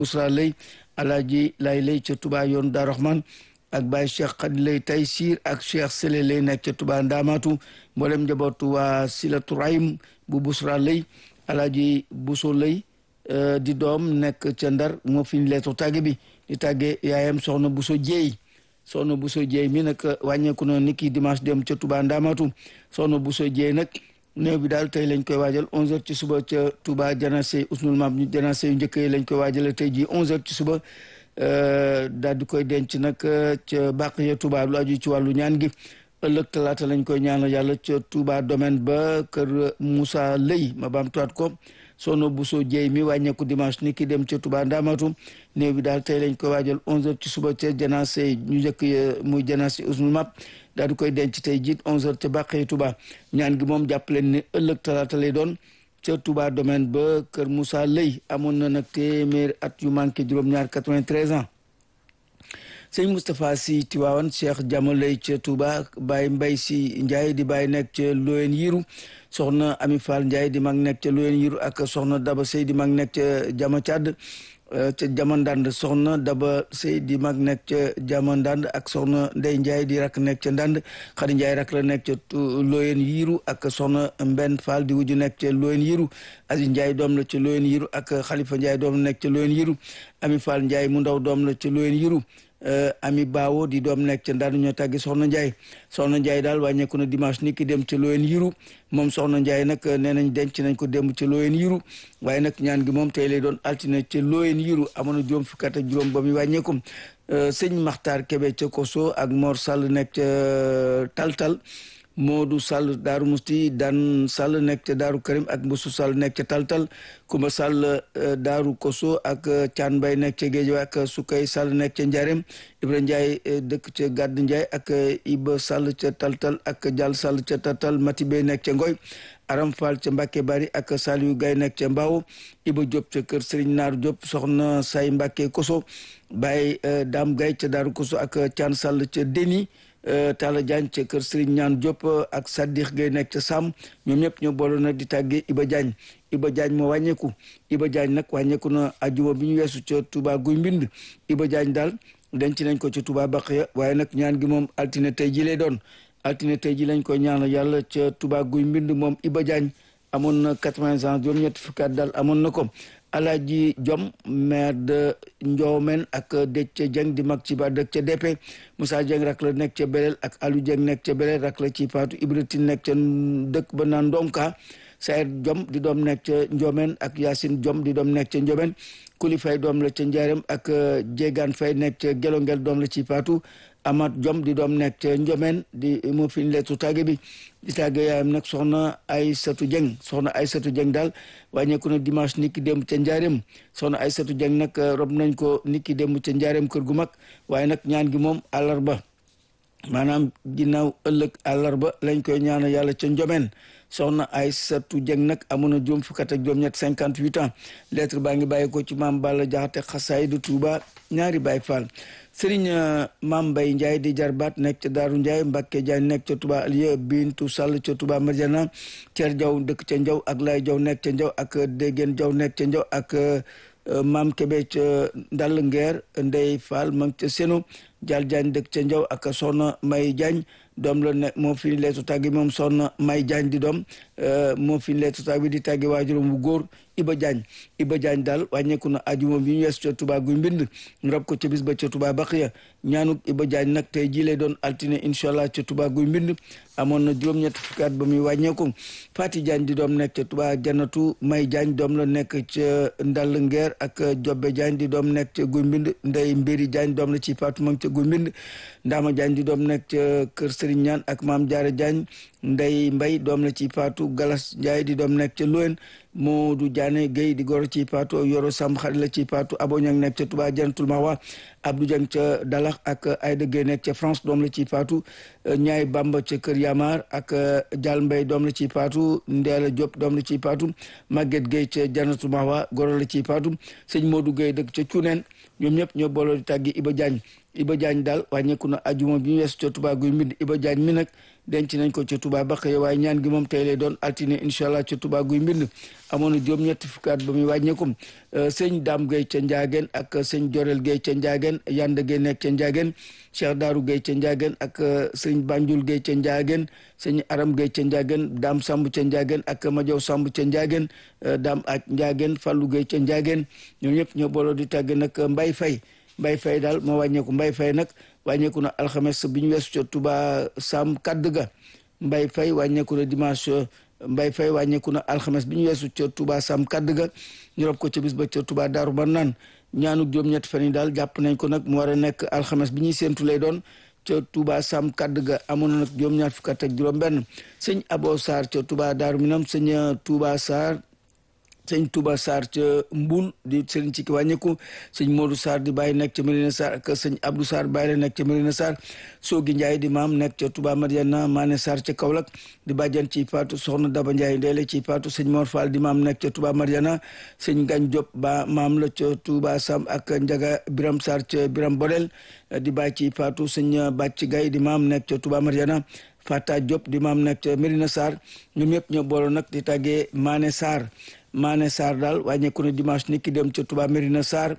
Ousra Lay Alaaji Lay Lay ca Touba yoon Daaru Rahman ak Baye Cheikh Khady Lay Taysiir ak Cheikh Sele Lay nekk ca Touba Ndaamaatu mboolem njabootu waa Silatu Rahim bu Busra Lay Alaaji Buso Lay di doom nekk ca Ndar moo fi leetu tàgge bi di tàgge yaayam soxna Buso Jeey soxna Buso Jeey mi nag wàññeeku na niki dimanche dem ca Touba Ndaamaatu soxna Buso Jeey nag néew bi daal tey lañ koy waajal 11h ci suba ca Touba janase usnul maam ñu janase yu njëkk yi lañ koy waajale tey jii 11h ci suba daal di koy denc nag ca bàq ya Touba lu aju ci wàllu ñaan gi ëllëg talaata lañ koy ñaanal yàlla ca Touba domaine ba kër Moussa Lëy ma baam tuwaat ko sono Bousso Dieye mi wàññeeku dimanche ni ki dem ca Touba Ndamatu néew bi daal tey lañ koy waajal 11h ci suba ca janase ñu njëkk muy janase usnul map daal di koy denc tey jiit 11h ca bàqee Touba ñaan gi moom jàpp leen ni ëllëg talaata lay doon ca Touba domaine ba kër Moussa Lëy amoon na nag téeméer at yu manqué juróom-ñaar 93 ans sëñ Moustapha si Tiwaawan Cheikh Jama Lay ca Touba Baye Mbay si Ndiaye di Baye nekk ca Loyen Yiru soxna Ami Fall Ndiaye di mag nekk ca Loyen Yiru ak soxna Daba Sey di mag nekk ca Jama Càdd ca jamandand soxna daba sëy di mag nekk ca jamandand ak soxna ndey njaay di rak nekk ca ndand xadi njaay rak la nekk ca looyen yiiru ak soxna mbenn fall di wuju nekk ca looyen yiiru aziz njaay doom la ca looyen yiiru ak xalifa njaay doom la nekk ca looyen yiiru ami fall njaay mu ndaw doom la ca looyen yiiru ami baawo di doom nekk ca ndand ñoo tàggi soxna njaay soxna njaay daal wàññeeku na dimanche ni ki dem ca looyen yiiru moom soxna njaay nag nee nañ denc nañ ko démb ca looyen yiiru waaye nag ñaan gi moom tey lay doon altine ca looyen yiiru amoon na juróom fukki at ak juróom ba muy wàññeeku sëñ maxtaar kebe ca koso ak mor sall nekk ca taltal Moodu Sall Daaru Musti Dan Sall nekk ca Daaru Karim ak Mbusu Sall nekk ca Taltal Kumba Sall Daaru Koso ak Caan Mbay nekk ca Géej ak Sukay Sall nekk ca Njarem Ibra Njaay dëkk ca Gàdd Njaay ak Iba Sall ca Taltal ak Jal Sall ca Taltal Mati Bey nekk ca Ngoy Aram Fall ca Mbàkke Bari ak Saliou Gay nekk ca Mbaaw Iba Diop ca kër Sëriñ Naar Diop soxna Say Mbàkke Koso Baay Daam Gay ca Daaru Koso ak Caan Sall ca Deni Talla Diagne ca kër Serigne Ñaan Diop ak Sadikh Gueye nekk ca Sam ñoom ñëpp ñoo boole nag di tàggee Iba Diagne Iba Diagne moo wàññeeku Iba Diagne nag wàññeeku na ajuma bi ñu weesu ca Touba Guy Mbind Iba Diagne daal denc nañ ko ca Touba Baqiya waaye nag ñaan gi moom altine tey ji lay doon altine tey ji lañ ko ñaanal yàlla ca Touba Guy Mbind moom Iba Diagne amoon na quatre-vingts ans juróom-ñetti fukki at daal amoon na ko Alaaji Jom maire de Ndiomène ak Déthié Dieng di mag ci ba dëkk ca DP Moussa Dieng rak la nekk ca Belel ak Aliou Dieng nekk ca Belel rak la ci Paatu Ibrahima nekk ca dëkk ba naan Ndomka Sayer Jom di doom nekk ca Ndiomène ak Yacine Jom di doom nekk ca Ndiomène Kuli Fay doom la ca Ndiarème ak Jégaan Fay nekk ca Gelongel doom la ci Paatu Amat Jom di doom nekk ca Ndiomène di moo fi leetu tàgge bi di tàgge yaayam nag soxna Aysatu Dieng soxna Aysatu Dieng daal wàññeeku na dimanche nit ki démb ca njaareem soxna Aysatu Dieng nag rob nañ ko nit ki démb ca njaareem kër gu mag waaye nag ñaan gi moom àllarba maanaam ginnaaw ëllëg àllarba lañ koy ñaana yàlla ca njomeen soxna Aysatu Dieng nag amoon na juróom fukk ak juróom-ñett cinquante huit ans lettre baa ngi bàyyi ko ci maam Balla Jaxate xasaay du Tuuba ñaari Baay Faal sëriñ maam Mbay Njaay di jarbaat nekk ca Daaru Njaay Mbàkke Jaay nekk ca Tuba Aliya Bintu Sall ca Tuba Marjana Ceer Jaw dëkk ca Njaw ak Lay Jaw nekk ca Njaw ak Dégeen Jaw nekk ca Njaw ak maam Kebe ca Ndall Ngeer Ndey Fall ma ca Seno Jaal Jaañ dëkk ca Njaw ak soxna May Jaañ doom la ne moo fi leetu tàggi moom soxna May Jaañ di doom moo fi leetu tàggi di tàggi waajuram bu góor Iba Jaañ Iba Jaañ daal wàññeeku na ajuma bi ñu wees ca Tuba guy mbind ñu rab ko ca bis ba ca Tuba Baqiya ñaanuk Iba Jaañ nag tey jii lay doon altine incha allah ca Tuba guy mbind amoon na juróom-ñett fukki at ba muy wàññeeku Fati Jaañ di doom nekk ca Tuba Janatu May Jaañ doom la nekk ca Ndall Ngeer ak Jobbe Jaañ di doom nekk ca guy mbind Ndey Mbiri Jaañ doom la ci Faatu ma ca guy mbind Ndaama Jaañ di doom nekk ca Kër Sëriñ Ñaan ak Maam Jaara Jaañ Ndey Mbay doom la ci Faatu Galas Njaay di doom nekk ca Loyen Moodu Jaane Géy di goro ci Paatu Yoro Samb xarit la ci Paatu Abo Ñang nekk ca Tuba Jantul Mawa Abdou Jang ca Dalax ak Ayda Géy nekk ca France doom la ci Paatu Ñaay Bamba ca Kër Yamar ak Jal Mbay doom la ci Paatu Ndeela Diop doom la ci Paatu Maguette Géy ca Jantul Mawa goro la ci Paatu Sëñ Moodu Géy dëkk ca Cuneen ñoom ñëpp ñoo booloo di tàggi Iba Jaañ Iba Diagne daal wàññeeku na ajuma bi ñu weesu ca Touba guy mbind Iba Diagne mi nag denc nañ ko ca Touba ba xëy waaye ñaan gi moom tey lay doon altine incha allah ca Touba guy mbind amoon na juróom-ñetti fukkaat ba muy wàññeekum sëñ Dame Gueye ca Ndiageen ak sëñ Jorel Gueye ca Ndiageen Yanda Gueye nekk ca Ndiageen Cheikh Darou Gueye ca Ndiageen ak sëñ Banjul Gueye ca Ndiageen sëñ Aram Gueye ca Ndiageen Dame Samb ca Ndiageen ak Majaw Samb ca Ndiageen Dame ak Ndiageen Fallou Gueye ca Ndiageen ñoom ñëpp ñoo booloo di tàgg nag Mbay Fay Mbay Fay daal moo wàññeeku Mbay Fay nag wàññeeku na alxames bi ñu weesu ca Touba Sam kadd ga Mbay Fay wàññeeku na dimanche Mbay Fay wàññeeku na alxames bi ñu weesu ca Touba Sam kadd ga ñu rob ko ca bis ba ca Touba Daaru Marnaan ñaanu juróom-ñetti fan yi daal jàpp nañ ko nag mu war a nekk alxames bi ñuy séentu lay doon ca Touba Sam kadd ga amoon na nag juróom-ñaar fukk ak juróom-benn sëñ Abo Sarr ca Touba Daaru Minam sëñ Touba Sarr sëñ Touba Sarr ca Mbul di sëriñ ci ki wàññeeku sëñ Modou Sarr di bàyyi nekk ca Medina Sarr ak sëñ Abdou Sarr bàyyi la nekk ca Medina Sarr Soogi Ndiaye di maam nekk ca Touba Mariana Mané Sarr ca Kaolack di bàjjan ci Faatu soxna Daba Ndiaye ndeele ci Faatu sëñ Mor Fall di maam nekk ca Touba Mariana sëñ Gagne Diop ba maam la ca Touba Sam ak Njaga Biram Sarr ca Biram Bodel di bàyyi ci Faatu sëñ Bàcc Gaye di maam nekk ca Touba Mariana Fata Diop di maam nekk ca Medina Sarr ñoom ñëpp ñoo booloo nag di tàggee Mané Sarr Mané Sarr daal wàññeeku na dimanche ni ki dem ca Touba Medina Sarr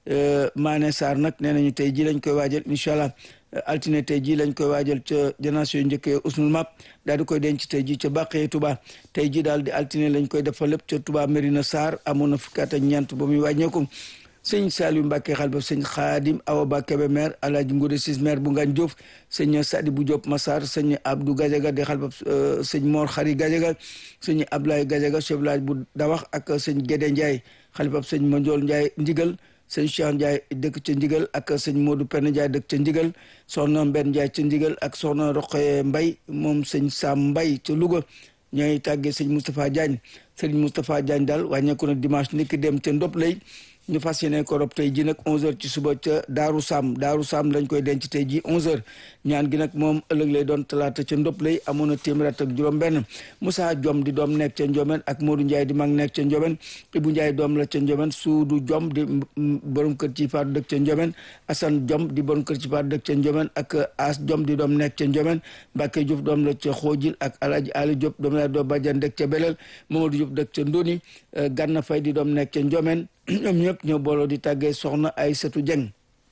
Mané Sarr nag nee nañu tey jii lañ koy waajal incha allah altine tey jii lañ koy waajal ca génération yu njëkkee usnul map daal di koy denc tey jii ca bàqee Touba tey jii daal di altine lañ koy defal lépp ca Touba Medina Sarr amoon na fukki at ak ñeent ba muy wàññeeku sëñ Saliou Mbacke xal ba sëñ Xaadim Awa Ba Kebe maire Alaaji Ngode Sis maire bu Ngagne Diouf sëñ Sadi bu Diop Massar sëñ Abdou Gadiaga di xal ba sëñ Mor Xari Gadiaga sëñ Ablaye Gadiaga chef village bu Dawax ak sëñ Gédé Ndiaye xalifab sëñ Mandiol Ndiaye Ndigal sëñ Cheikh Ndiaye dëkk ca Ndigal ak sëñ Modou Pène Ndiaye dëkk ca Ndigal soxna Mbenn Ndiaye ca Ndigal ak soxna Roqe Mbay moom sëñ Sam Mbay ca Louga ñooy tàggee sëñ Moustapha Diagne sëñ Moustapha Diagne daal wàññeeku na dimanche niki dem ca Ndop lay ñu fas yéene ko rob tey ji nag 11h ci suba ca Daaru Sam Daaru Sam lañ koy denc tey ji 11h ñaan gi nag moom ëllëg lay doon talaata ca ndop lay amoon na téeméer ak juróom-benn Moussa Diom di doom nekk ca Ndiomen ak Modou Ndiaye di mag nekk ca Ndiomen Ibou Ndiaye doom la ca Ndiomen Suudu Diom di borom kër ci faatu dëkk ca Ndiomen Assane Diom di borom kër ci faatu dëkk ca Ndiomen ak As Diom di doom nekk ca Ndiomen Mbacke Diouf doom la ca Xoojil ak Alaaji Ali Diop doom la doo Badiane dëkk ca Belel Mamadou Diop dëkk ca Ndoni Ganna Fay di doom nekk ca Ndiomen ñoom ñëpp ñoo booloo di tàggee soxna Aysatu Jeng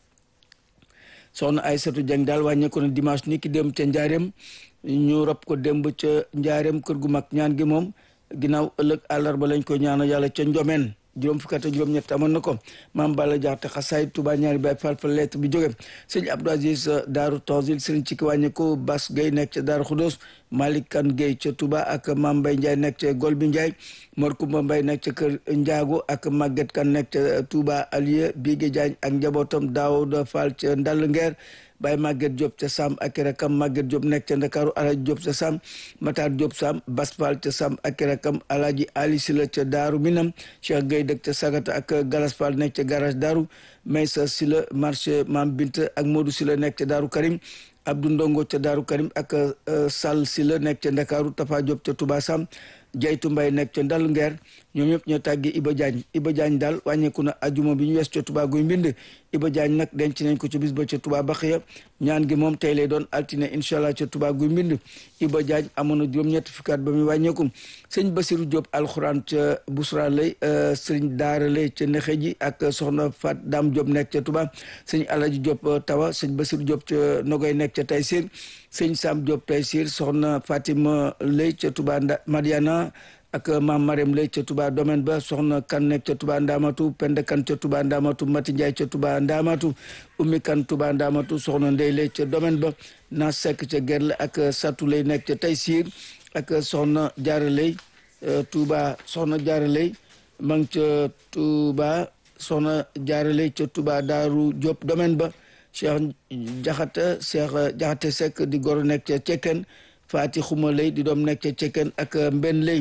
soxna Aysatu Jeng daal wàññeeku na dimanche ni ki dem ca njaareem ñu rob ko démb ca njaareem kër gu mag ñaan gi moom ginnaaw ëllëg àllarba lañ ko ñaanal yàlla ca njomeen juróom fukki at ak juróom ñett amoon na ko maam Balla Jaxate xasaay Tuba ñaari bay fal fa lettre bi jóge sëñ Abdou Aziz Daaru Tanzil sëriñ ci ki wàññeeku Bas Gueye nekk ca Daaru Xudoos Malick Kan Gueye ca Touba ak Mam Mbay Ndiaye nekk ca Gol bi Ndiaye Mor Kumba Mbay nekk ca kër Njaago ak Maguette Kan nekk ca Touba Alieu Bigé Diagne ak njabootam Daawuda Fall ca Ndall Ngeer Baye Maguette Diop ca Sam ak rakam Maguette Diop nekk ca Ndakaaru Alaaji Diop ca Sam Matar Diop Sam Bas Fall ca Sam ak rakam Alaaji Ali Sila ca Daaru Minam Cheikh Gueye dëkk ca Sagata ak Galas Fall nekk ca garage Daaru Maysa Sila marché Mam Binta ak Modou Sila nekk ca Daaru Karim Abdou Ndongo ca Daaru Karim ak Sall Sila nekk ca Ndakaaru Tafa Diop ca Touba Sam Jaytu Mbay nekk ca Ndal Ngeer ñoom ñëpp ñoo tàggi Iba Diagne Iba Diagne daal wàññeeku na ajuma bi ñu wees ca Touba guy mbind Iba Diagne nag denc nañ ko ci bis ba ca Touba Baxiya ñaan gi moom tey lay doon altine incha allah ca Touba guy mbind Iba Diagne amoon na juróom-ñetti fukkaat ba muy wàññeeku sëñ Basiru Diop alxuraan ca Busra lay sëñ Daara lay ca Nexe ji ak soxna Fat Dam Diop nekk ca Touba sëñ Alaji Diop Tawa sëñ Basiru Diop ca Nogoy nekk ca Taysir sëñ Sam Diop Taysir soxna Fatima lay ca Touba Madiana ak maam Marème lay ca Touba domaine ba soxna kan nekk ca Touba Ndamatu Penda kan ca Touba Ndamatu Mati Ndiaye ca Touba Ndamatu Ummi kan Touba Ndamatu soxna Ndey lay ca domaine ba na sekk ca Gerle ak Satu lay nekk ca Taysir ak soxna Jaara lay Touba soxna Jaara lay ma ngi ca Touba soxna Jaara lay ca Touba Daaru Diop domaine ba Cheikh Jaxate Cheikh Jaxate Seck di goro nekk ca Cekken Faati Xuma lay di doom nekk ca Cekken ak Mbenn lay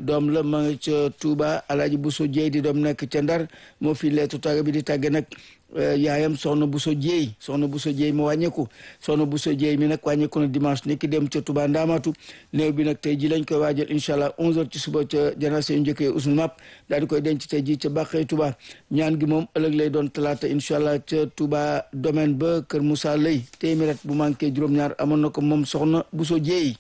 doom la ma nga ca Touba Alaaji Bousso Dieye di doom nekk ca Ndar moo fi leetu tàgg bi di tàgge nag yaayam soxna Bousso Dieye soxna Bousso Dieye mu wàññeeku soxna Bousso Dieye mi nag wàññeeku na dimanche ni ki dem ca Touba Ndaamatu néew bi nag tey ji lañ koy waajal incha allah 11h ci suba ca janaase yu njëkkee usnu map daal di koy denc tey ji ca Bàqee Touba ñaan gi moom ëllëg lay doon talaata incha allah ca Touba domaine ba Kër Moussa Lay téeméer bu manqué juróom-ñaar amoon na ko moom soxna Bousso Dieye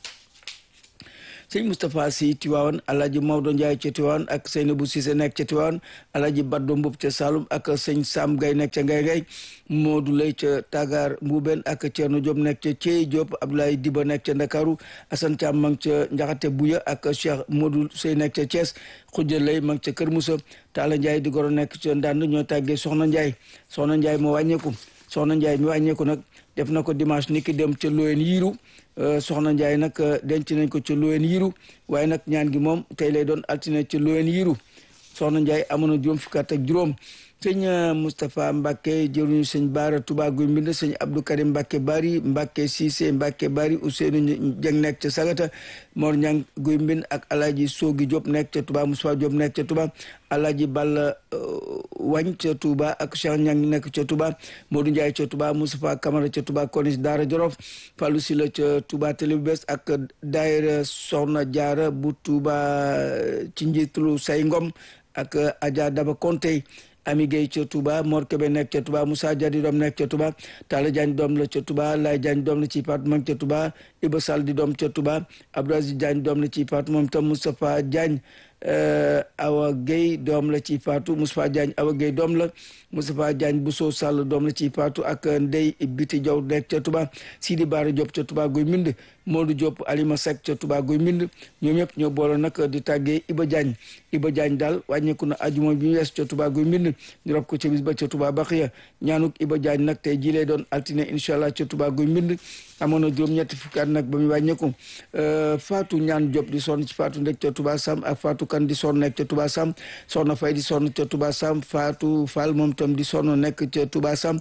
sëñ Moustapha Sy Tiwaawan alaaji Maodo Ndiaye ca Tiwaawan ak Seynabou Cissé nekk ca Tiwaawan alaaji Baddo Mbub ca Saloum ak sëñ Sam Gay nekk ca Ngay Ngay Modou Lay ca Tagar Mbuuben ak Thierno Diop nekk ca Thiey Diop Abdoulaye Diba nekk ca Ndakaaru Assane Thiam ma ngi ca Njaxate Buya ak Cheikh Modou Sey nekk ca Thiès Khoudia Lay ma ngi ca Kër Moussa Talla Ndiaye di goro nekk ca Ndand ñoo tàggee Soxna Ndiaye Soxna Ndiaye moo wàññeeku Soxna Ndiaye mi wàññeeku nag def na ko dimanche ni ki dem ca Loyen Yiiru soxna Ndiaye nag denc nañ ko ca Loyen Yiiru waaye nag ñaan gi moom tey lay doon altine ca Loyen Yiiru soxna Ndiaye amoon na juróom fukki at ak juróom sëñ Moustapha Mbacke jëruñu sëñ Baara Touba Guy Mbind sëñ Abdou Karim Mbacke Bari Mbacke Cissé Mbacke Bari Ousseynou Dieng nekk ca Sagata Mor Ñang Guy Mbind ak Alaaji Soogi Diop nekk ca Touba Moussa Diop nekk ca Touba Alaaji Balla Wañ ca Touba ak Cheikh Ñang nekk ca Touba Modou Ndiaye ca Touba Moustapha Camara ca Touba Konis Daara Jolof Fallou Sila ca Touba Télé bu bees ak daayira Soxna Jaara bu Touba ci njiitulu Say Ngom ak Adja Daba Konte Ami Gueye ca Touba Mor Kébé nekk ca Touba Moussa Dia di doom nekk ca Touba Talla Diagne doom la ca Touba Lay Diagne doom la ci paat moom ca Touba Iba Sall di doom ca Touba Abdou Aziz Diagne doom la ci paat moom tam Moustapha Diagne Awa Gueye doom la ci faatu Moustapha Diagne Awa Gueye doom la Moustapha Diagne Bousso Sall doom la ci faatu ak Ndey Biti Diaw nekk ca Touba Sidi Bara Diop ca Touba Guy Mbind Modou Diop Alima Seck ca Touba Guy Mbind ñoom ñëpp ñoo boole nag di tàggee Iba Diagne Iba Diagne daal wàññeeku na ajuma bi ñu wees ca Touba Guy Mbind ñu rob ko ca bis ba ca Touba Baxiya ñaanuk Iba Diagne nag tey jii lay doon altine incha allah ca Touba Guy Mbind amoon na juróom-ñetti fukki at nag ba mu wàññeeku Fatou ñaan Diop di sonn ci Fatou ndek ca Touba Sam ak Fatou kan di sonn nekk ca Touba Sam Soxna Fay di sonn ca Touba Sam Fatou Fall moom itam di sonn nekk ca Touba Sam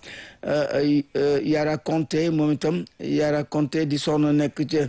Yara Conté moom itam Yara Conté di sonn nekk ca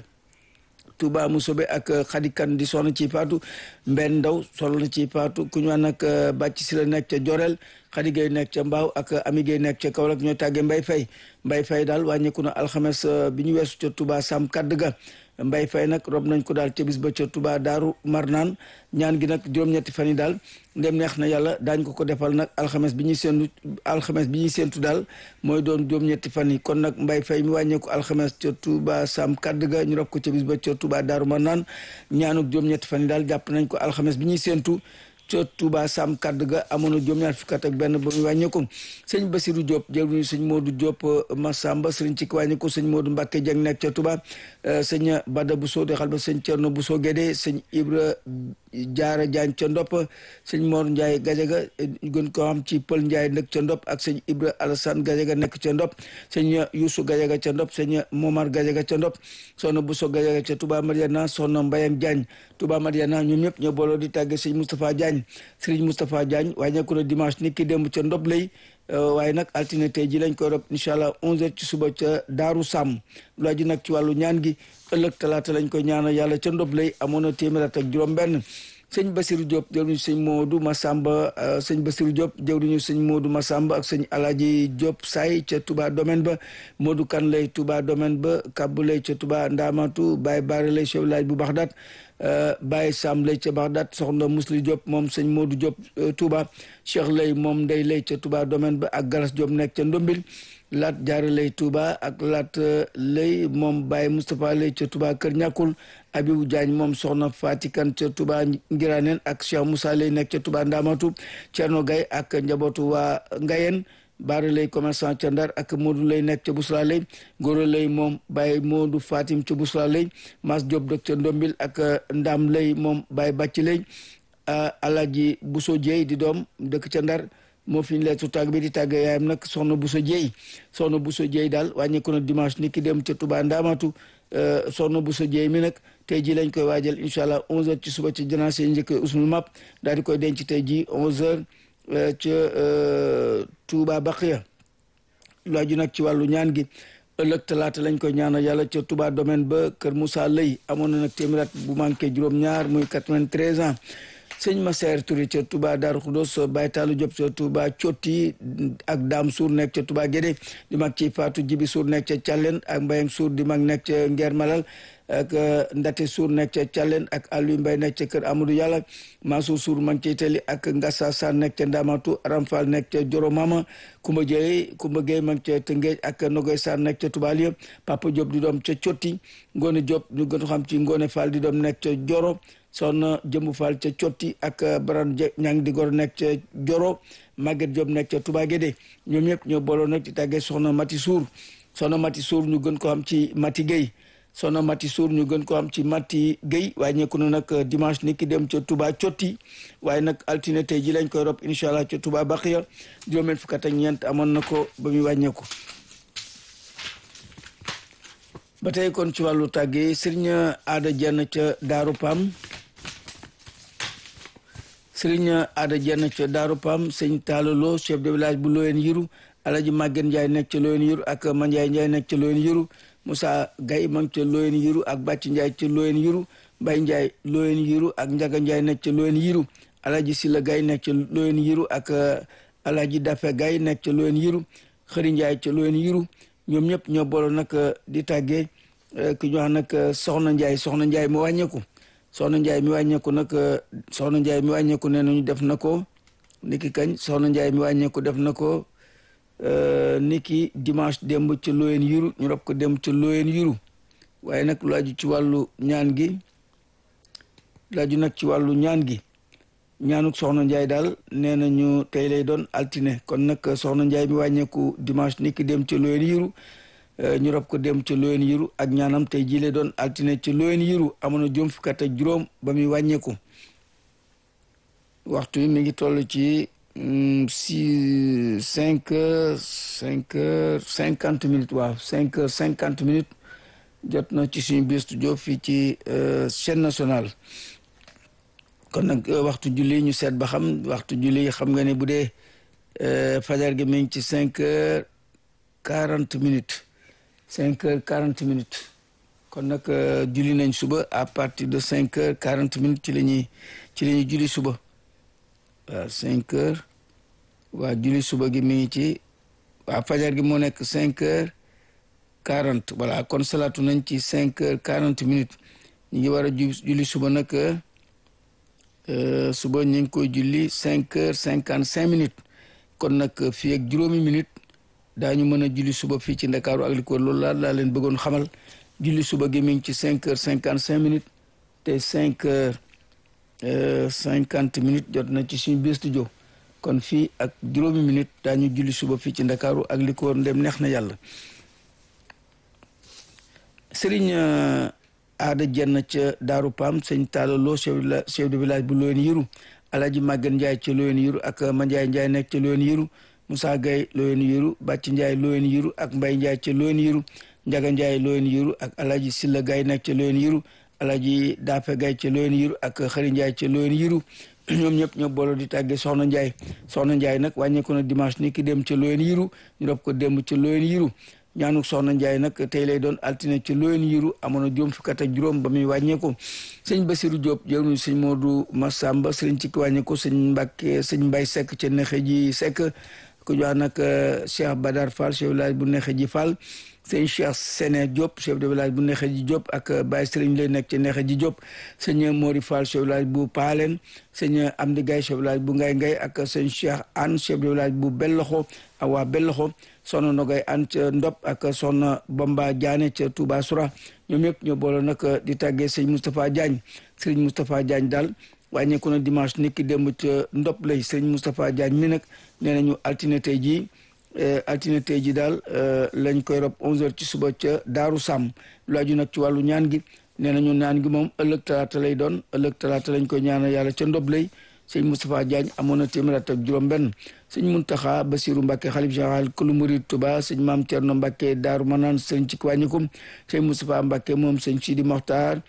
Touba Musobe ak Xadikan di sonn ci Fatou Mbenn Ndaw sonn na ci Fatou ku ñu wax nag bàcc si la nekk ca Jorel Xadi Gay nekk ca Mbaaw ak Ami Gay nekk ca Kaolack ñoo tàggee Mbay Fay Mbay Fay daal wàññeeku na alxames bi ñu weesu ca Touba Sam kadd ga Mbay Fay nag rob nañ ko daal ca bis ba ca Touba Daaru Marnaan ñaan gi nag juróom-ñetti fan yi daal ndem neex na yàlla daañ ko ko defal nag alxames bi ñuy séentu alxames bi ñuy séentu daal mooy doon juróom-ñetti fan yi kon nag Mbay Fay mi wàññeeku alxames ca Touba Sam kadd ga ñu rob ko ca bis ba ca Touba Daaru Marnaan ñaanuk juróom-ñetti fan yi daal jàpp nañ ko alxames bi ñuy séentu ca Touba Sam kadd ga amoon na juróom-ñaar fukki at ak benn ba mu wàññeeku sëñ Basirou Diop jëruñu sëñ Modou Diop Massamba sëriñ ci wàññeeku sëñ Modou Mbacke Dieng nekk ca Touba sëñ Bada Bousso di xal ba sëñ Thierno Bousso Guédé sëñ Ibra Jaara Jaañ ca Ndop sëñ Mor Ndiaye Gajaga gën ko xam ci Pël Ndiaye nekk ca Ndop ak sëñ Ibra Alassane Gajaga nekk ca Ndop sëñ Youssou Gajaga ca Ndop sëñ Momar Gajaga ca Ndop soxna Bousso Gajaga ca Touba Mariana soxna Mbayang Diagne Touba Mariana ñoom ñëpp ñoo booloo di tàgge sëñ Moustapha Diagne Sëriñ Moustapha Diagne wàññeeku na dimanche ni ki démb ca Ndop lay waaye nag altine tey ji lañ koy rob incha allah 11h ci suba ca Daaru Sàmm lu aju nag ci wàllu ñaan gi ëllëg talaata lañ koy ñaanal yàlla ca Ndop lay amoon na téeméer at ak juróom-benn sëñ Basirou Diop jëwriñu sëñ Modou Massamba sëñ Basirou Diop jëwriñu sëñ Modou Massamba ak sëñ Alaaji Diop Say ca Touba domaine ba Modou Kan lay Touba domaine ba Kabbu lay ca Touba Ndamatu Baye Baare lay chef village bu Baxdaat Baye Sam lay ca Baxdaat soxna Musli Diop moom sëñ Modou Diop Touba Cheikh lay moom Ndey lay ca Touba domaine ba ak Galas Diop nekk ca Ndombil Lat Jaara lay Touba ak Lat lay moom Baye Moustapha lay ca Touba Kër Ñàkkul Abibou Diagne moom soxna Fatikan ca Touba Ngiraneen ak Cheikh Moussa lay nekk ca Touba Ndamatu Thierno Gaye ak njabootu waa Ngayen Baara lay commerçant ca Ndar ak Modou lay nekk ca Bousra lay Goro lay moom Baye Modou Fatim ca Bousra lay Mas Diop dëkk ca Ndombil ak Ndam lay moom Baye Bàcc lay Alaji Bousso Dieye di doom dëkk ca Ndar moo fi ñu leetu tàgg bi di tàgg yaayam nag soxna Bousso Dieye soxna Bousso Dieye daal wàññeeku na dimanche ni ki dem ca Touba Ndamatu soxna Bousso Dieye mi nag tey ji lañ koy waajal incha allah 11h ci suba ci janaase njëkk usmul map daal di koy denc tey ji 11h ca Touba Baqiya lu aju nag ci wàllu ñaan gi ëllëg talaata lañ koy ñaanal yàlla ca Touba domaine ba Kër Moussa Lay amoon na nag téeméer at bu manqué juróom-ñaar muy 93 ans sëñ Massaer Touré ca Touba Darou Khoudoss Baye Tallou Diop ca Touba Cotti ak Dame Sour nekk ca Touba Guédé di mag ci Fatou Jibi Sour nekk ca Thialène ak Mbayang Sour di mag nekk ca Nguer Malal ak Ndate Sour nekk ca Thialène ak Aliou Mbaye nekk ca kër Amadou Yàlla Mansour Sour ma ngi ciy teli ak Ngassa Sarr nekk ca Ndamatu Aram Fall nekk ca Joro Mama Kumba Gueye Kumba Gueye ma ngi ca Tëngéej ak Nogoy Sarr nekk ca Touba Lieu Papa Diop di doom ca Cotti Ngone Diop ñu gën xam ci Ngone Fall di doom nekk ca Joro soxna Jëmbu Fall ca Cotti ak Baran ñang di gor nekk ca Joro Maguette Diop nekk ca Touba Guédé ñoom ñëpp ñoo booloo nag ci tàggee soxna Mati Sour soxna Mati Sour ñu gën ko xam ci Mati Gueye soxna Mati Sour ñu gën ko xam ci Mati Gueye waaye ñekku na nag dimanche ni ki dem ca Touba Cotti waaye nag altine tey ji lañ koy rob incha allah ca Touba Baxiya juróomeen fukk ak ñeent amoon na ko ba muy wàññeeku ba tey kon ci wàllu tàggee sëriñ aada jenn ca Daaru Pam sëriñ aada jenn ca Daaru Pam sëñ Taalalo chef de village bu Loyen Yiru Alaji Maguette Ndiaye nekk ca Loyen Yiru ak Mandiaye Ndiaye nekk ca Loyen Yiru Moussa Gaye ma ngi ca Loyen Yiru ak Bàcc Ndiaye ca Loyen Yiru Mbay Ndiaye Loyen Yiru ak Njaga Ndiaye nekk ca Loyen Yiru Alaji Silla Gaye nekk ca Loyen Yiru ak Alaji Dafe Gaye nekk ca Loyen Yiru Xëri Ndiaye ca Loyen Yiru ñoom ñëpp ñoo booloo nag di tàggee ki ñu wax nag Soxna Ndiaye Soxna Ndiaye mu wàññeeku Soxna Ndiaye mi wàññeeku nag Soxna Ndiaye mi wàññeeku nee nañu def na ko niki kañ Soxna Ndiaye mi wàññeeku def na ko niki dimanche démb ca Loyen Yiru ñu rob ko dem ca Loyen Yiru waaye nag lu aju ci wàllu ñaan gi lu aju nag ci wàllu ñaan gi ñaanuk Soxna Ndiaye daal nee nañu tey lay doon altine kon nag Soxna Ndiaye mi wàññeeku dimanche niki dem ca Loyen Yiru ñu rob ko dem ca Loyen Yiru ak ñaanam tey jii lay doon altine ca Loyen Yiru amoon na juróom fukk ak juróom ba muy wàññeeku waxtu yi mi ngi toll ci six cinq heures cinq heures cinquante minutes waaw cinq heures cinquante minutes jot na ci suñu biir studio fii ci chaîne nationale kon nag waxtu julli ñu seet ba xam waxtu julli xam nga ne bu dee fajar gi mi ngi ci cinq heures quarante minutes cinq heures quarante minutes kon nag julli nañ suba à partir de cinq heures quarante minutes ci la ñuy ci la ñuy julli suba waaw cinq heures waa julli suba gi mi ngi ci waa fajar gi moo nekk cinq heures quarante voilà kon salaatu nañ ci cinq heures quarante minutes ñu ngi war a julli suba nag suba ñu ngi koy julli cinq heures cinquante cinq minutes kon nag fii ak juróomi minutes daañu mën a julli suba fii ci ndakaaru ak li ko loolu laa laa leen bëggoon xamal julli suba gi mi ngi ci cinq heures cinquante cinq minutes te cinq heures cinquante minutes jot na ci suñu biir studio kon fii ak juróomi minutes daañu julli suba fii ci ndakaaru ak li ko ndem neex na yàlla sëriñ aada jenn ca daaru pam sëñ taalaloo chef de village bu Loyen Yiru alaaji Maguette Ndiaye ca Loyen Yiru ak Mandiaye Ndiaye nekk ca Loyen Yiru Moussa Gaye Loyen Yiru Bàcc Ndiaye Loyen Yiru ak Mbay Ndiaye ca Loyen Yiru Njaga Ndiaye Loyen Yiru ak Alaji Silla Gaye nekk ca Loyen Yiru Alaji Dafe Gaye ca Loyen Yiru ak Xëri Ndiaye ca Loyen Yiru ñoom ñëpp ñoo booloo di tàggee Soxna Ndiaye Soxna Ndiaye nag wàññeeku na dimanche ni ki dem ca Loyen Yiru ñu rob ko dem ca Loyen Yiru ñaanuk Soxna Ndiaye nag tey lay doon altine ca Loyen Yiru amoon na juróom fukk ak juróom ba muy wàññeeku sëñ Basiru Diop jëwnu sëñ Modou Massamba sëriñ ci ki wàññeeku sëñ Mbàkke sëñ Mbay Sekk ca nexe ji Sekk ku jox nag Cheikh Badar Fall chef de village bu nexe ji Fall sëñ Cheikh Sene Diop chef de village bu nexe ji Diop ak Baye Sëriñ lay nekk ca nexe ji Diop sëñ Mori Fall chef de village bu Paalen sëñ Amdi Gaye chef de village bu Ngay Ngay ak sëñ Cheikh Anne chef de village bu Belloxo ak waa Belloxo soxna Nogay Anne ca Ndop ak soxna Bamba Diané ca Touba Soura ñoom ñëpp ñoo boole nag di tàggee sëñ Moustapha Diagne sëriñ Moustapha Diagne daal wàññeeku na dimanche nit ki démb ca Ndop lay sëñ Moustapha Diagne mi nag nee nañu altine tey jii altine tey ji daal lañ koy rob 11h ci suba ca Daaru Sàmm lu aju nag ci wàllu ñaan gi nee nañu ñaan gi moom ëllëg talaata lay doon ëllëg talaata lañ koy ñaanal yàlla ca ndob lay sëñ Moustapha Diagne amoon na téeméer ak juróom-benn sëñ Muntaxa Basiru Mbàkke xalif général kulu murid Tuba sëñ Maam Cerno Mbàkke Daaru Manaan sëñ ci wàññikum sëñ Moustapha Mbàkke moom sëñ Sidi Moxtaar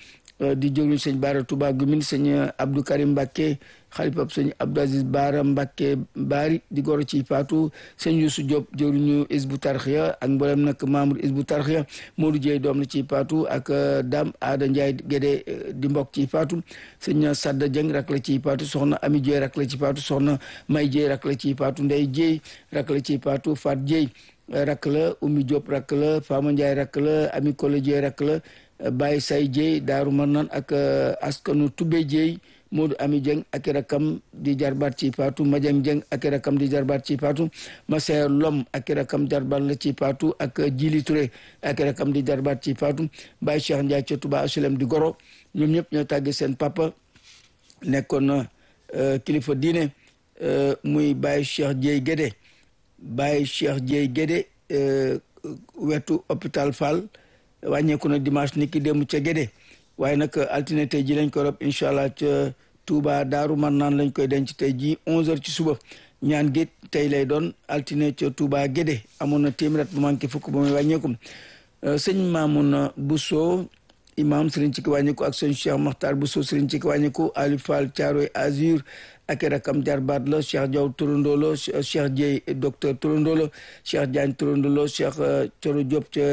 di jëwriñ sëñ Baara Touba Gumin sëñ Abdou Karim Mbacke xalifab sëñ Abdou Aziz Baara Mbacke Baari di goro ci faatu sëñ Youssou Diop jëwriñu Isbu Tarxiya ak mboolem nag membre Isbu Tarxiya Modou Dieye doom la ci faatu ak Dame Aada Ndiaye Gédé di mbokk ci faatu sëñ Sadda Dieng rak la ci faatu soxna Ami Dieye rak la ci faatu soxna May Dieye rak la ci faatu Ndey Dieye rak la ci faatu Fat Dieye rak la Oumy Diop rak la Fama Ndiaye rak la Ami Kole Dieye rak la Baye Say Dieye Daaru Marnaan ak askanu Toubé Dieye Modou Ami Dieng ak rakam di jarbaat ci paatu Madiang Dieng ak rakam di jarbaat ci paatu Massaer Lom ak rakam jarbaat la ci paatu ak Jili Touré ak rakam di jarbaat ci paatu Baye Cheikh Ndiaye ca Touba HLM di goro ñoom ñëpp ñoo tàgge seen papa nekkoon kilifa diine muy Baye Cheikh Dieye Guédé Baye Cheikh Dieye Guédé wetu hôpital Fall wàññeeku na dimanche ni ki démb ca Guédé waaye nag altine tey ji lañ ko rob incha allah ca Touba Daaru Marnaan lañ koy denc tey ji 11h ci suba ñaan gi tey lay doon altine ca Touba Guédé amoon na téeméer bu manqué fukk ba muy wàññeeku sëñ Mamoun Bousso imam Serigne Ciki wàññeeku ak sëñ Cheikh Makhtar Bousso Serigne Ciki wàññeeku Ali Fall Thiaroye Azur ak rakam jarbaat la Cheikh Diaw Turandoo la Cheikh Dieye docteur Turandoo la Cheikh Diagne Turandoo la Cheikh Coro Diop ca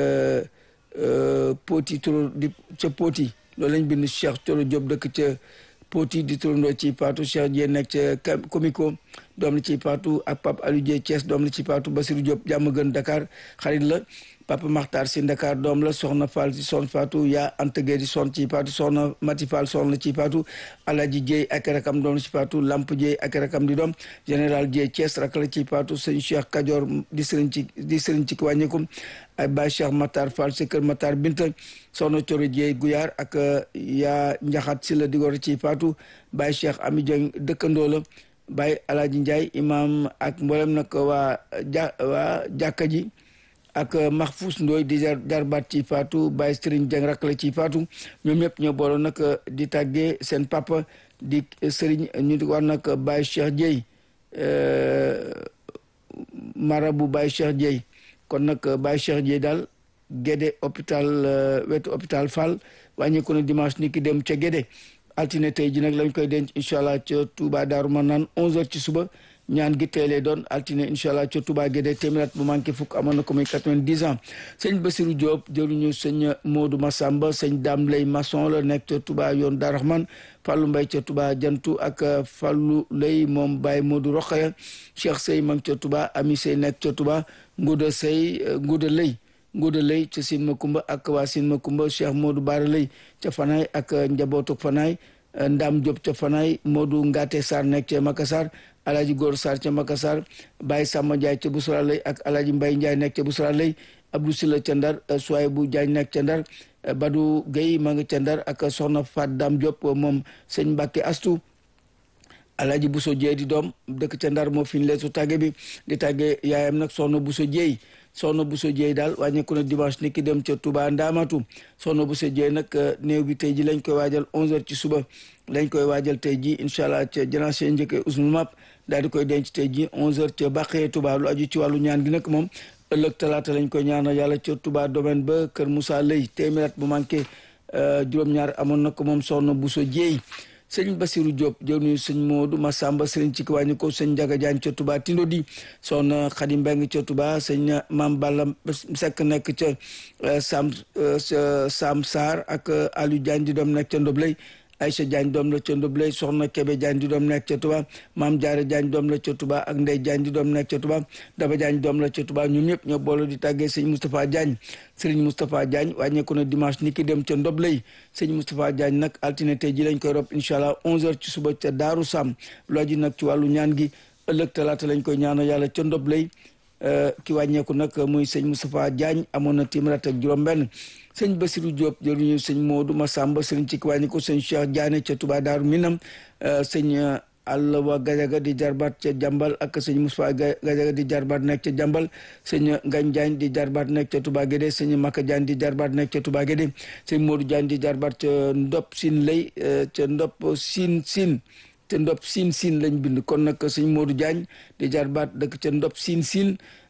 Poti Turo di ca Poti loolu lañ bind Cheikh Coro Diop dëkk ca Poti di turandoo ci Paatu Cheikh Dieye nekk ca Comico doom la ci Paatu ak Pape Aliou Dieye Thiès doom la ci Paatu Basirou Diop jàmm gën Dakar xarit la Papa Makhtar si Dakar doom la soxna Fall si son Fatou yaa Anta Gueye di son ci Paatu soxna Mati Fall son la ci Paatu Alaji Dieye ak rakam doom la ci Paatu Lamp Dieye ak rakam di doom général Dieye Thiès rak la ci Paatu sëñ Cheikh Kajoor di sëriñ ci di sëriñ ci wàññeeku ay Baye Cheikh Matar Fall si kër Matar Binta soxna Coro Dieye Guyaar ak yaa Njaxat si la digor ci Paatu Baye Cheikh Ami Dieng dëkkandoo la Baye Alaji Ndiaye imam ak mboolem nag waa ja waa jàkka ji ak Mahfous Ndoy di jar jarbaat ci Fatou Baye Serigne Dieng rak la ci Fatou ñoom ñëpp ñoo booloon nag di tàggee seen papa di Serigne ñu di war nag Baye Cheikh Dieye marabu Baye Cheikh Dieye kon nag Baye Cheikh Dieye daal Guédé hôpital wetu hôpital Fall wàññeeku na dimanche ni ki dem ca Guédé altine tey ji nag lañ koy denc incha allah ca Touba Daaru Manaan 11h ci suba ñaan gi tey lay doon altine incha allah ca Touba Guédé téeméer bu manqué fukk amoon na ko muy 90 ans sëñ Basirou Diop jëruñu sëñ Modou Massamba sëñ Dame Lay maçon la nekk ca Touba yoon Daaru Rahman Fallou Mbaye ca Touba jantu ak Fallou Lay moom Baye Modou Rokhaya Cheikh Sey ma ca Touba Ami Sey nekk ca Touba Ngouda Sey Ngouda Lay Ngouda Lay ca Sine Makumba ak waa Sine Makumba Cheikh Modou Bara Lay ca Fanaay ak njabootu Fanaay Ndam Diop ca Fanaay Modou Ngate Sarr nekk ca Makassar Alaji Góor Sarr ca Makassar Baye Samba Ndiaye ca Bousra Lay ak Alaji Mbaye Ndiaye nekk ca Bousra Lay Abdou Silla ca Ndar Souaybou Diagne nekk ca Ndar Badou Gueye ma nga ca Ndar ak Soxna Fat Dam Diop moom sëñ Mbacke Astou Alaji Bousso Dieye di doom dëkk ca Ndar moo fi ñu leetu tàgge bi di tàgge yaayam nag Soxna Bousso Dieye soxna Bousso Dieye daal wàññeeku na dimanche ni ki dem ca Touba Ndaamatu soxna Bousso Dieye nag néew bi tey ji lañ koy waajal 11h ci suba lañ koy waajal tey ji incha allah ca janaase njëkkee usmul map daal di koy denc tey ji 11h ca Bàqee Touba lu aju ci wàllu ñaan gi nag moom ëllëg talaata lañ koy ñaanal yàlla ca Touba domaine ba Kër Moussa Lay téeméer bu manqué juróom-ñaar amoon na ko moom soxna Bousso Dieye sëñ Basirou Diop jëw nuyu sëñ Modou Massamba sëriñ ci wàññi ko sëñ Njaga Jaañ ca Touba Tindo di soxna Xadi Mbeng ca Touba sëñ Maam Balla Sekk nekk ca Sam Sam Sarr ak Aliou Jaañ di doom nekk ca Ndoblay Aïcha Diagne doom la ca Ndoblay soxna Kébé Diagne di doom nekk ca Touba Maam Jaara Diagne doom la ca Touba ak Ndey Diagne di doom nekk ca Touba Daba Diagne doom la ca Touba ñoom ñëpp ñoo boole di tàggee sëñ Moustapha Diagne sëriñ Moustapha Diagne wàññeeku na dimanche ni ki dem ca Ndoblay sëñ Moustapha Diagne nag altine tey ji lañ koy rob incha allah 11h ci suba ca Daaru Sam loo ji nag ci wàllu ñaan gi ëllëg talaata lañ koy ñaanal yàlla ca Ndoblay ki wàññeeku nag muy sëñ Moustapha Diagne amoon na téeméer ak juróom-benn sëñ Basirou Diop jëruñu sëñ Modou Massamba sëriñ ci ki wàññeeku sëñ Cheikh Diané ca Touba Daaru Minam sëñ Allawa Gajaga di jarbaat ca Jambal ak sëñ Moustapha Gajaga di jarbaat nekk ca Jambal sëñ Ngagne Diagne di jarbaat nekk ca Touba Guédé sëñ Maka Diagne di jarbaat nekk ca Touba Guédé sëñ Modou Diagne di jarbaat ca Ndop Sine lay ca Ndop Sine Sine te Ndop Sine Sine lañ bind kon nag sëñ Modou Diagne di jarbaat dëkk ca Ndop Sine Sine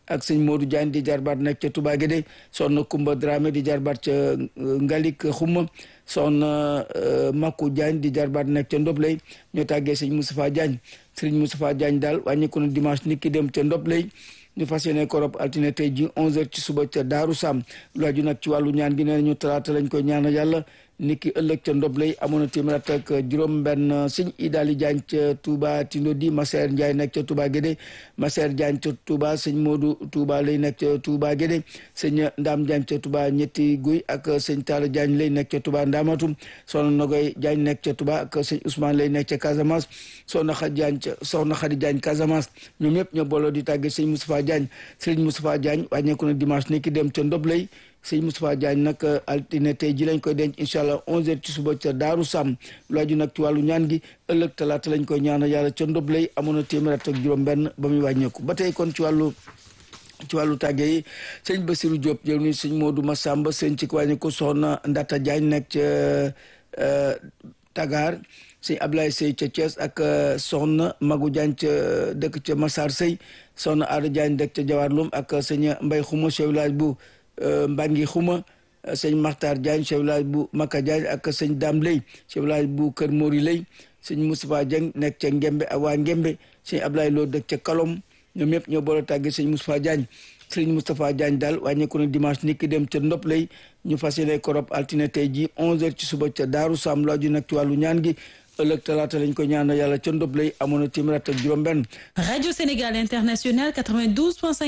ak sëñ Modou Diagne di jarbaat nekk ca Touba Guédé soxna Kumba Dramé di jarbaat ca Ngalik Xuma soxna Makou Diagne di jarbaat nekk ca Ndoblay ñoo tàggee sëñ Moustapha Diagne sëriñ Moustapha Diagne daal wàññeeku na dimanche nit ki dem ca Ndoblay ñu fas yéene ko rob altine tey ji 11h ci suba ca Daaru Sam lu aju nag ci wàllu ñaan gi nee ñu talaata lañ koy ñaanal yàlla niki ëllëg ca ndob lay amoon na téeméer ak juróom benn sëñ Idaali Jaañ ca Touba Tindo di Maseer Njaay nekk ca Touba Guédé Maseer Jaañ ca Touba sëñ Moodu Touba lay nekk ca Touba Guédé sëñ Ndaam Jaañ ca Touba ñetti guy ak sëñ Taala Jaañ lay nekk ca Touba Ndaamatu soxna Nogoy Jaañ nekk ca Touba ak sëñ Ousmane lay nekk ca Casamance soxna Xadi Jaañ ca soxna Xadi Jaañ Casamance ñoom ñëpp ñoo booloo di tàgge sëñ Moustapha Jaañ sëñ Moustapha Jaañ wàññeeku na dimanche niki dem ca ndob lay sëñ Moustapha Diagne nag altine tey ji lañ koy denc incha allah 11h ci suba ca Daaru Sam lu aju nag ci wàllu ñaan gi ëllëg talaata lañ koy ñaanal yàlla ca ndob lay amoon na téeméer ak juróom-benn ba muy wàññeeku ba tey kon ci wàllu ci wàllu tàgge yi sëñ Bassirou Diop jël ni sëñ Modou Massamba sëñ ci wàññeeku soxna Ndata Diagne nekk ca Tagar sëñ Ablaye Sey ca Thiès ak soxna Magu Diagne ca dëkk ca Massar Sey soxna Aada Diagne dëkk ca Jawarlum ak sëñ Mbay Xuma chef village bu Mbangi Xuma sëñ Maxtar Diagne chef village bu Maka Diagne ak sëñ Dam Lay chef village bu Kër Mori Lay sëñ Moustapha Dieng nekk ca Ngembe ak waa Ngembe sëñ Ablaye Lo dëkk ca Kalom ñoom ñëpp ñoo boole tàgge sëñ Moustapha Diagne sëñ Moustapha Diagne daal wàññeeku na dimanche nit ki dem ca Ndop Lay ñu fas yéene ko rob altine tey ji 11h ci suba ca Daaru Sam lu aju nag ci wàllu ñaan gi ëllëg talaata lañ ko ñaanal yàlla ca Ndop Lay amoon na téeméer ak juróom-benn. Radio Sénégal International 92.5